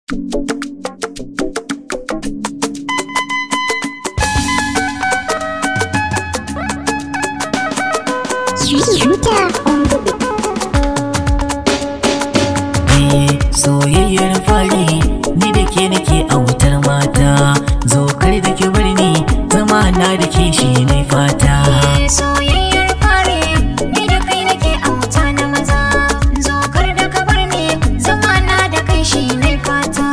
soyayyar fari ni da ke nake a wutar mata zo kar da ki bar ni zama na da ke shi ne fata soyayyar fari ni da kai nake a wuta na maza zo kar da ka bar ni zama na da kai shi ne fata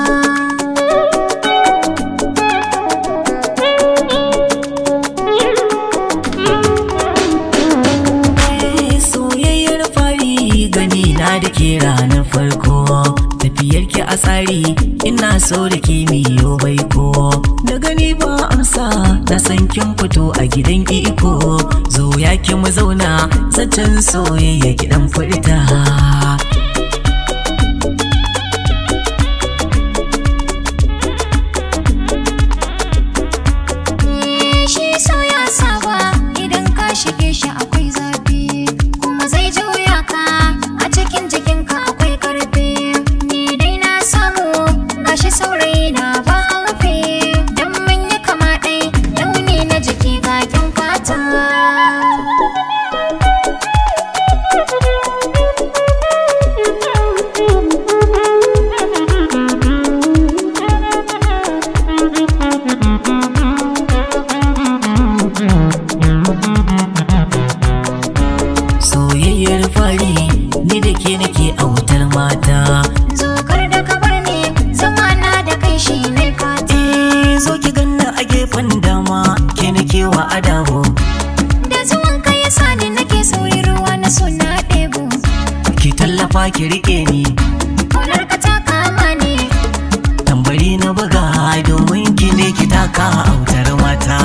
Eh, soyayyar fari gani na da ke ranar farko tafiyar ki a tsari ina so da ke miyo baiko da gani ba amsa na san kin fito a gidan iko zo ya ki mu zauna zaton soyayya gidan furta shi so ya saba idan ka shige shi akwai zafi kuma zai juya ka a cikin jikinka akwai karfi ni dai na samu gashi saurayi na ba haufe don mun yi kama ɗai launi na jiki ga kyan fata soyayyar fari ni da ke nake a wutar mata zo kar da ka bar ni zama na da kai shi ne fata eh zo ki ganna a gefen dama ke nake wa adawo da zuwan ka ya sa ni nake sauri ruwa na suna ɗebo ki tallafa ki rike ni Kaunar ka ta kama ni tambari na buga domin ki ne ki taka a wutar mata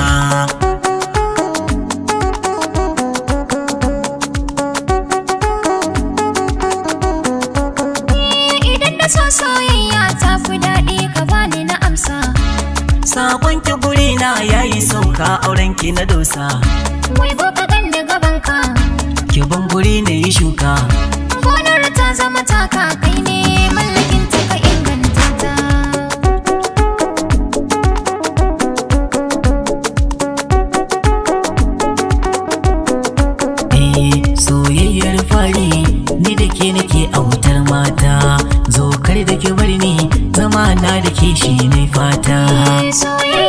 idan da so soyayya ta fi daɗi ka bani na amsa sabon ki guri na yayi sauka auren ki na dosa wai go ka gan da gaban ka ki ban guri na yi shuka gonar ta zama taka kai ne mallakin ta ka inganta ta eh soyayyar fari ni da ke nake a wutar mata zo kar da ki bar ni zama na da ke shi ne fata soyayya